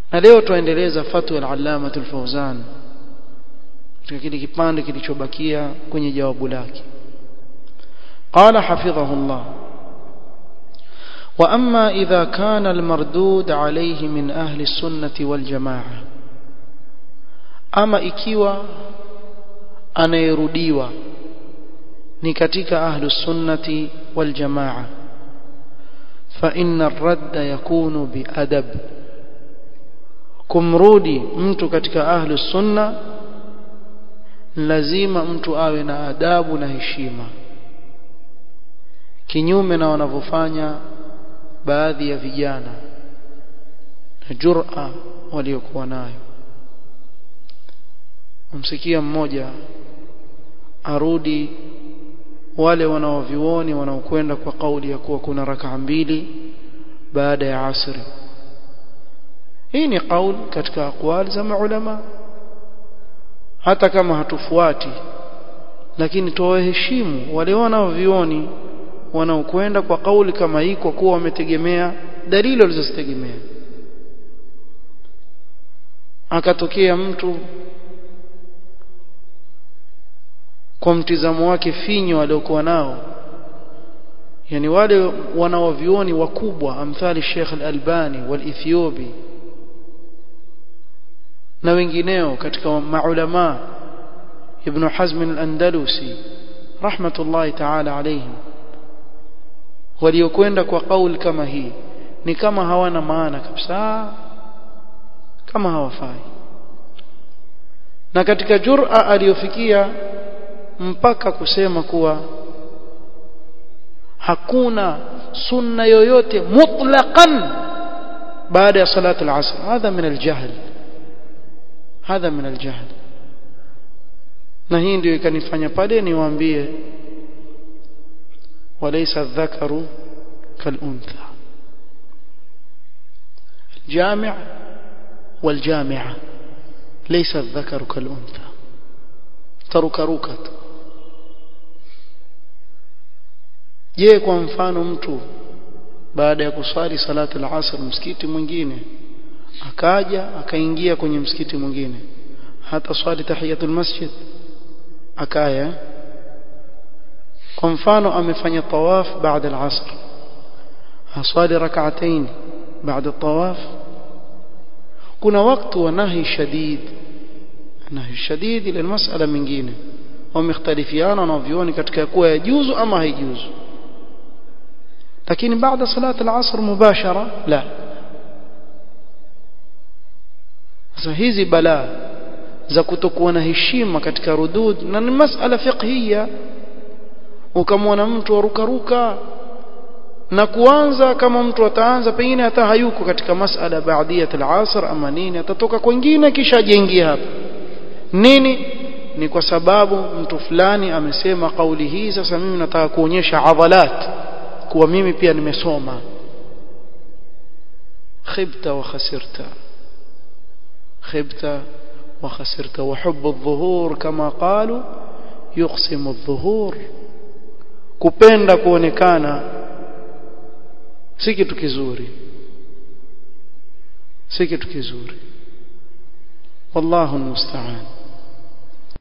na leo tuendeleza fatwa al-allama al-fawzan katika kile kipande kilichobakia kwenye jawabu lake قال حفظه الله وأما إذا كان المردود عليه من أهل السنة والجماعة أما إكيوا أنا يرديوا نكتك أهل السنة والجماعة فإن الرد يكون بأدب kumrudi mtu katika ahlu sunna lazima mtu awe na adabu na heshima kinyume na wanavyofanya baadhi ya vijana na jur'a waliokuwa nayo umsikia mmoja arudi wale wanaovioni wanaokwenda kwa kauli ya kuwa kuna rakaa mbili baada ya asri hii ni kauli katika aqwali za maulama hata kama hatufuati lakini tuwaheshimu wale wanaovioni wanaokwenda kwa kauli kama hii kwa kuwa wametegemea dalili walizozitegemea akatokea mtu kwa mtizamo wake finyo aliokuwa nao yani wale wanaovioni wakubwa amthali Sheikh Al-Albani wal-Ethiopi na wengineo katika maulama Ibn Hazm al-Andalusi rahmatullahi ta'ala alayhim waliokwenda kwa kauli kama hii ni kama hawana maana kabisa kama hawafai na katika jur'a aliyofikia mpaka kusema kuwa hakuna sunna yoyote mutlaqan baada ya salatu al-asr hadha min al-jahl hadha min al-jahl na hii ndio ikanifanya pale niwaambie walaysa adh-dhakaru kal-untha الجامع والجامعة ليس الذكر كالأنثى tarukaruka je kwa mfano mtu baada ya kuswali salatu al-asr msikiti mwingine akaja akaingia kwenye msikiti mwingine hata swali tahiyatul masjid akaya kwa mfano amefanya tawaf baada al-asr aswali rak'atayn baada tawaf kuna wakati wa nahi shadid nahi shadid ile masala mingine wamekhtalifiana na vioni katika kuwa yajuzu ama haijuzu lakini baada salat al-asr mubashara la sasa hizi balaa za kutokuwa na heshima katika rudud na ni masala fiqhiyya ukamwona mtu arukaruka na kuanza kama mtu ataanza pengine hata hayuko katika masala baadiyat al-asr ama nini atatoka kwingine kisha ajengie hapa nini ni kwa sababu mtu fulani amesema kauli hii sasa mimi nataka kuonyesha adhalat kuwa mimi pia nimesoma khibta wa khasirta khibta wa khasirta wa hubbu adh-dhuhur kama qalu yuqsimu adh-dhuhur kupenda kuonekana si kitu kizuri si kitu kizuri wallahu almusta'an